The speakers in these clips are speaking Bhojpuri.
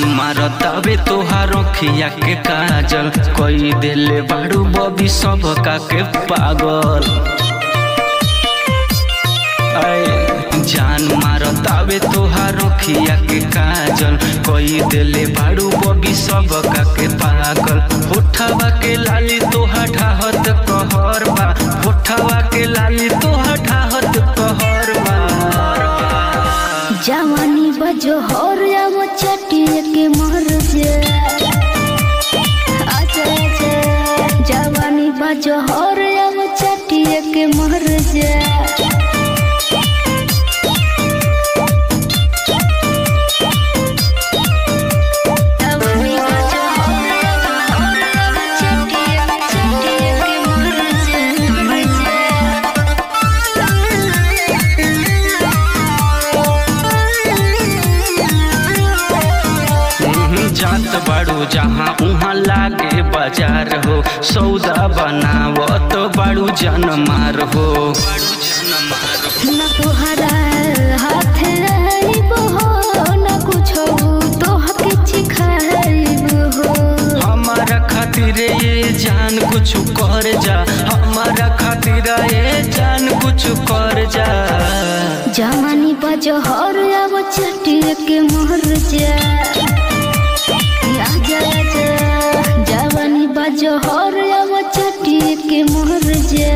मारतावे तोहार अखिया के काजल कई देले बाड़ू बबी सब का के पागल आए जान मारतावे तोहार अखिया के काजल कई देले बाड़ू बबी सब का के पागल होठवा के लाली तोहा ठाहत कहर बा होठवा के लाली तोहा ठाहत कहर बा जवानी बजो हर अब चटिए के मर जे अच्छा अच्छा जवानी बजो हर अब चटिए के मर जे जवानी बजो हर अब चटिए चटिए के मर जे मर हम्म, जात बाड़ू जहाँ उहाँ लागे बाजार हो सौदा बनावत बाड़ू जन मार हो न तोहरा हाथ आइब हो न कुछो तोहके चिखाइब हो हमारा खातिर ये जान कुछ कर जा हमारा खातिर ये जान कुछ कर जा जवानी बजो हर अब चटिए के मोहर जा आजा आजा जवानी बजो हर अब चटिए के मोहर जा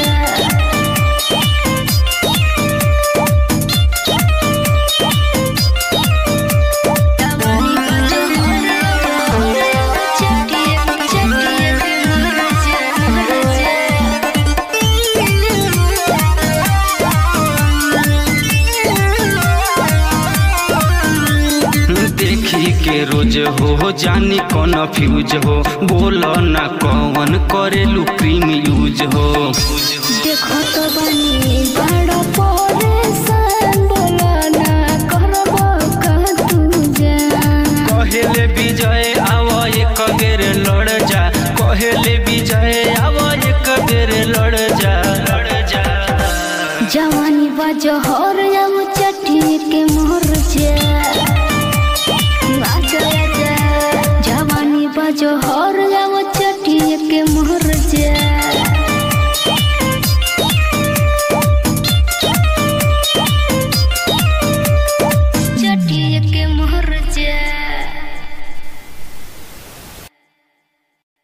जवानी बजो हर अब चटिए चटिए के मोहर जा मोहर जा देखी के रोज हो जानी कौन फ्यूज हो बोल ना कौन करेलू क्रीम यूज हो देखो तो बनी बड़ा